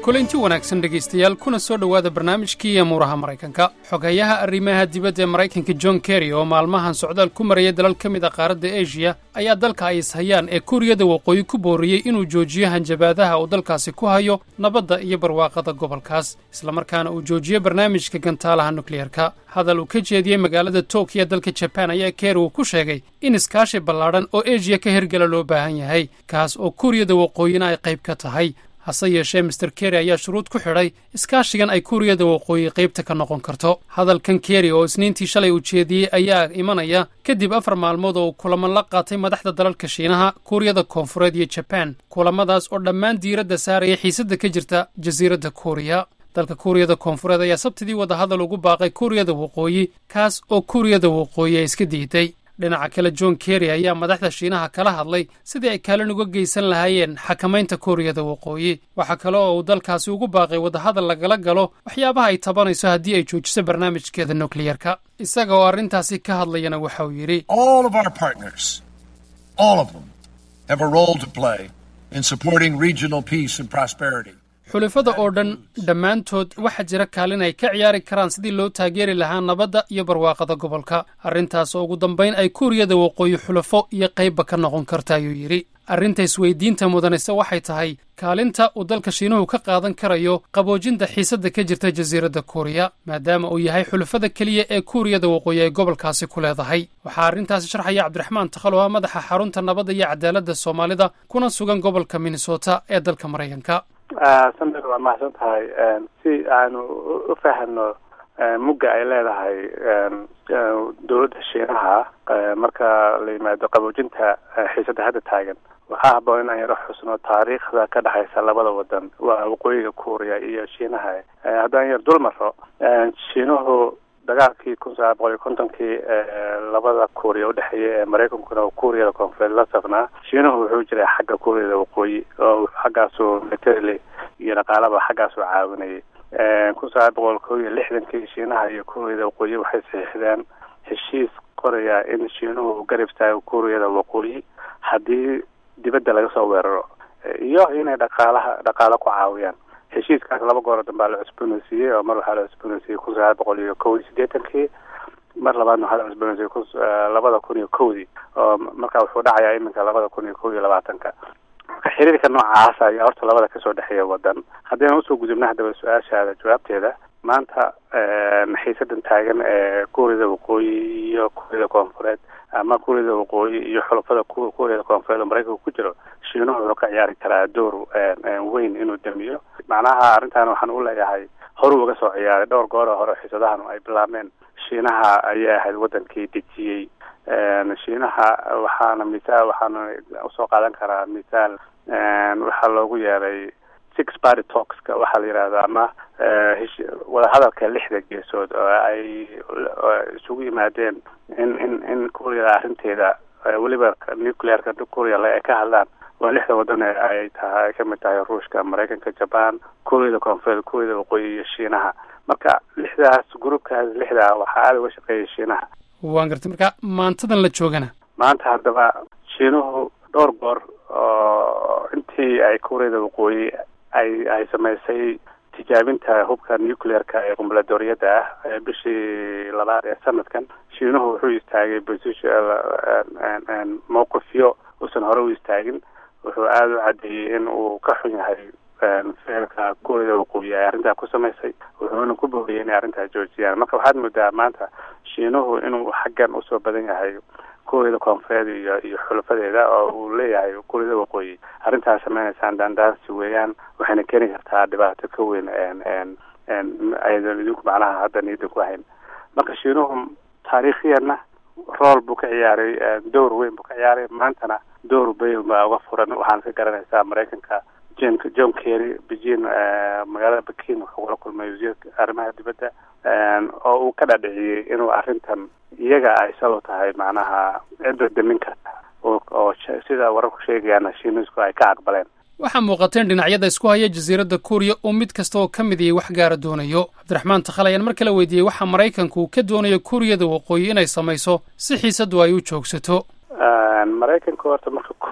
kulanti wanaagsan dhegaystayaal kuna soo dhowaada barnaamijkii amuuraha maraykanka xogayaha arrimaha dibadda ee maraykanka john kerry oo maalmahan socdaal ku maraya dalal ka mid a qaaradda eshiya ayaa dalka ay ishayaan ee kuuriyada waqooyi ku booriyey inuu joojiyo hanjabaadaha uu dalkaasi ku hayo nabadda iyo barwaaqada gobolkaas islamarkaana uu joojiyo barnaamijka gantaalaha nukliyarka hadal uu ka jeediyey magaalada tokiya dalka jabaan ayaa kerry uu ku sheegay in iskaashi ballaadhan oo eshiya ka hirgala loo baahan yahay kaas oo kuuriyada waqooyina ay qayb ka tahay hase yeeshee master kerry ayaa shuruud ku xidhay iskaashigan ay kuuriyada waqooyi qaybta ka noqon karto hadalkan kerry oo isniintii shalay uu jeediyey ayaa imanaya kadib afar maalmood oo uu kulamo la qaatay madaxda dalalka shiinaha kuuriyada koonfureed iyo jabaan kulamadaas oo dhammaan diiradda saaraya xiisadda ka jirta jasiiradda kuuriya dalka kuuriyada koonfureed ayaa sabtidii wadahadal ugu baaqay kuuriyada waqooyi kaas oo kuuriyada waqooyi ay iska diiday dhinaca kale john kerry ayaa madaxda shiinaha kala hadlay sidii ay kaalin uga geysan lahaayeen xakamaynta kuuriyada waqooyi waxaa kale oo uu dalkaasi ugu baaqay wadahadal lagala galo waxyaabaha ay tabanayso haddii ay joojiso barnaamijkeeda nukliyarka isaga oo arrintaasi ka hadlayana waxa uu yidhi xulafada oo dhan dhammaantood waxaa jira kaalin ay ka ciyaari karaan sidii loo taageeri lahaa nabadda iyo barwaaqada gobolka arrintaas oo ugu dambayn ay kuuriyada waqooyi xulafo iyo qaybba ka noqon karta ayuu yidhi arrinta isweydiinta mudanayse waxay tahay kaalinta uu dalka shiinuhu ka qaadan karayo qaboojinta xiisadda ka jirta jasiiradda kuuriya maadaama uu yahay xulafada keliya ee kuuriyada waqooyi ay gobolkaasi ku leedahay waxaa arrintaasi sharxaya cabdiraxmaan takhalo ah madaxa xarunta nabadda iyo cadaaladda soomaalida kuna sugan gobolka minnesota ee dalka maraykanka samir waa mahadsan tahay si aanu u fahamno mugga ay leedahay dowladda shiinaha marka la yimaado qaboojinta xiisadda hadda taagan waxaa haboon inaan yaro xusno taariikhda ka dhexaysa labada wadan waa waqooyiga kuuriya iyo shiinaha haddaan yar dul maro shiinuhu dagaalkii kun sagaal boqol iyo kontonkii labada kuuriya udhexeeya ee maraykankuna oo kuuriyada koonfureed la safnaa shiinuhu wuxuu jiray xagga kuuriyada waqooyi oo xaggaasuu materially iyo dhaqaalaba xaggaasuu caawinayay kun sagaal boqol ko iyo lixdankii shiinaha iyo kuuriyada waqooyi waxay saxiixdeen heshiis qoraya in shiinuhu garab istaago kuuriyada waqooyi haddii dibadda laga soo weeraro iyo inay dhaqaalaha dhaqaalo ku caawiyaan heshiiskaas laba goor dambaa la cusboonaysiiyey oo mar waxaa la cusboonaysiiyey kun sagaal boqol iyo kow iyo siddeetankii mar labaadna waxaa la cusboonaysiiyey kun labada kun iyo kowdii oo marka wuxuu dhacayaa iminka labada kun iyo kow iyo labaatanka marka xiriirka noocaasa ayaa horta labada kasoo dhexeeya wadan haddayna usoo gudubna haddaba su-aashaada jawaabteeda maanta xiisadan taagan ee kuuriyada waqooyi iyo kuuriyada koonfureed ama kuuriyada waqooyi iyo xulafada kuuriyada koonfureed oo maraykanka ku jiro shiinuhu wuxuu ka ciyaari karaa door weyn inuu damiyo macnaha arrintan waxaan u leeyahay horuu uga soo ciyaaray dhowr goor oo hore xiisadahan ay bilaabmeen shiinaha ayay ahayd wadankii dejiyey shiinaha waxaana misaal waxaana usoo qaadan karaa misaal waxaa loogu yeeray six party talkska waxaa la yidhahda ama wadahadalka lixda geesood oo ay isugu yimaadeen in in in kuuriyada arrinteeda weliba nuclearka kuuriya ay ka hadlaan waa lixda wadan ee ay tahay ay kamid tahay ruushka maraykanka jaban kuuriyada koonfureed kuuriyada waqooyi iyo shiinaha marka lixdaas groupkaas lixda waxaa aada uga shaqeeyay shiinaha waan gartay marka maantadan la joogana maanta haddaba shiinuhu dhowr goor oo intii ay kuuriyada waqooyi ay ay samaysay tijaabinta hubka nuclearka ee qumbuladoriyada ah ee bishii labaad ee sanadkan shiinuhu wuxuu istaagay mowqifyo uusan hore u istaagin wuxuu aada u caddeeyey in uu ka xun yahay ficilka kuuriyada waqooyi ay arrintaa ku samaysay wuxuuna ku booriyay inay arrintaa joojiyaan marka waxaad moodaa maanta shiinuhu inuu xaggan usoo badan yahay kuuriyada koonfureed iyo iyo xulafadeeda oo uu leeyahay kuuriyada waqooyi arrintaas sameynaysaan daandaansi weeyaan waxayna keeni kartaa dhibaato ka weyn ayadan idinku macnaha hadda niyadda ku hayn marka shiinuhu taariikhiyanna rool buu ka ciyaaray dowr weyn buu ka ciyaaray maantana dowr bayn baa uga furan waxaana ka garanaysaa maraykanka jen john kerry beijing magaalada bakin wuxuu kula kulmay wasiirka arrimaha dibadda oo uu ka dhadhiciyey inuu arrintan iyaga ay salo tahay macnaha cidda damin karta oo sida wararku sheegayaana shiinisku ay ka aqbaleen waxaa muuqateen dhinacyada isku haya jasiiradda kuuriya oo mid kasta oo ka mid ihi wax gaara doonayo cabdiraxmaan takhal ayaan mar kale weydiiyey waxaa maraykanku uu ka doonayo kuuriyada waqooyi inay samayso si xiisaddu ay u joogsato maraykanka horta marka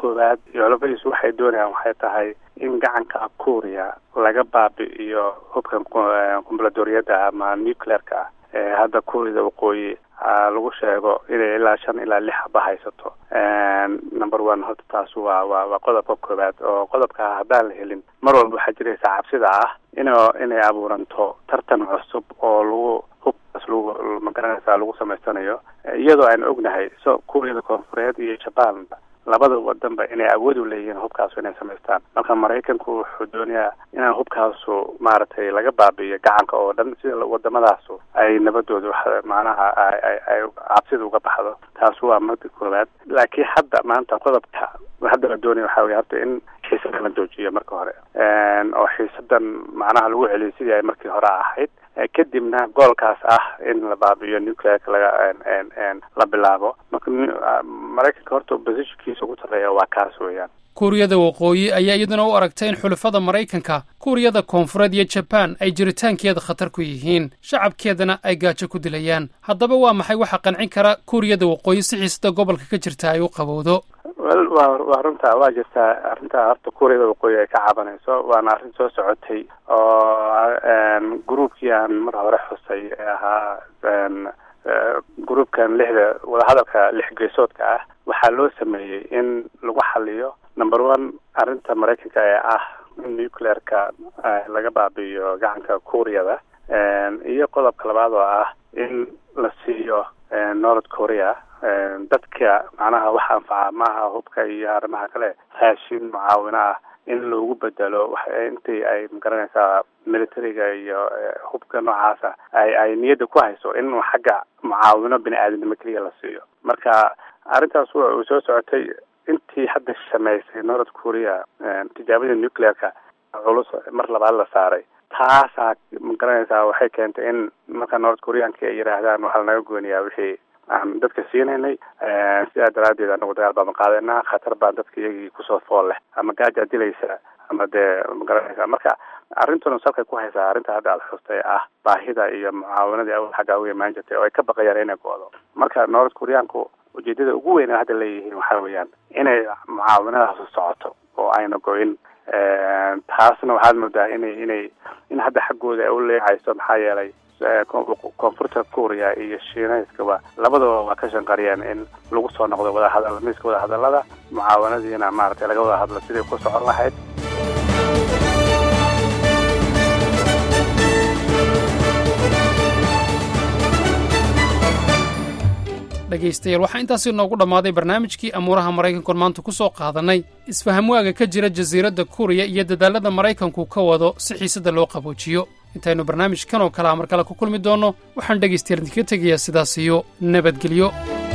koowaad iyo labadiisu waxay doonayaan waxay tahay in gacanka kuuriya laga baabi'iyo hubkan kumbuladooriyada ama nuclearka ah ee hadda kuuriyada waqooyi lagu sheego inay ilaa shan ilaa lix haba haysato number one horta taas waa waa waa qodobka koowaad oo qodobka haddaan la helin mar walba waxaa jiraysa cabsida ah in inay abuuranto tartan cusub oo lagu hubkaas lagu magaranaysa lagu samaystanayo iyadoo aan ognahay so kuuriyada koonfureed iyo jaban labada wadanba inay awood u leeyihiin hubkaasu inay samaystaan marka maraykanku wuxuu doonayaa inaan hubkaasu maaragtay laga baabi'iyo gacanka oo dhan sida wadamadaasu ay nabadooda macnaha ay cabsida uga baxdo taas waa mada koowaad laakiin hadda maanta qodobka hadda la doonaya waxaa weye horta in xiisadan la joojiyo marka hore oo xiisadan macnaha lagu celiyo sidii ay markii hore ahayd kadibna goolkaas ah in la baabi'iyo nuclearka laga la bilaabo marka maraykanka horta positionkiisa ugu sarreeya waa kaas weeyaan kuuriyada waqooyi ayaa iyaduna u aragtay in xulafada maraykanka kuuriyada koonfureed iyo jabaan ay jiritaankeeda khatar ku yihiin shacabkeedana ay gaajo ku dilayaan haddaba waa maxay waxa qancin kara kuuriyada waqooyi si xiisada gobolka ka jirta ay u qabowdo wel wa waa runta waa jirtaa arrinta horta kuuriyada waqooyi ay ka cabanayso waana arrin soo socotay oo gruubkii aan mar hore xusay ee ahaa gruubkan lixda wadahadalka lix geesoodka ah waxaa loo sameeyey in lagu xaliyo number one arrinta maraykanka ee ah in nuclearka laga baabi'iyo gacanka kuuriyada iyo qodobka labaad oo ah in la siiyo north korea dadka macnaha wax anfaca maaha hubka iyo arrimaha kale raashin mucaawino ah in loogu bedelo intii ay magaranaysaa militariga iyo hubka noocaasa ay ay niyadda ku hayso in xagga mucaawino bini aadamnimo keliya la siiyo marka arrintaas uu soo socotay intii hadda samaysay north korea tijaabada nuclearka culus mar labaad la saaray taasaa magaranaysaa waxay keentay in marka north koreanka ay yidhaahdaan waxaa lanaga gooniyaa wixii aan dadka siinaynay sidaa daraaddeed anagu dagaal baan qaadanaa khatar baan dadka iyagii kusoo fool leh ama gaajaa dilaysa ama dee magaranaysa marka arrintuna salkay ku haysaa arrinta hadda aad xustay ah baahida iyo mucaawanadii awal xagga uga imaan jirtay oo ay ka baqayaan inay go-do marka north koreanku ujeedada ugu weyn hadda leeyihiin waxaa weeyaan inay mucaawanadaas socoto oo ayna go-in taasna waxaad moodaa inay inay in hadda xaggooda ay u leecayso maxaa yeelay koonfurta kuuriya iyo shiinayskaba labadaba waa ka shanqariyeen in lagu soo noqdo wadahadal miiska wadahadalada mucaawanadiina maaragtay laga wada hadlo siday ku socon lahayd dhegaystayaal waxaa intaasi noogu dhammaaday barnaamijkii amuuraha maraykankuon maanta ku soo qaadannay isfahamwaaga ka jira jasiiradda kuuriya iyo dadaallada maraykanku ka wado si xiisadda loo qaboojiyo intaynu barnaamijkan oo kalea mar kale ku kulmi doonno waxaan dhegaystayaal idinka tegayaa sidaas iyo nabadgelyo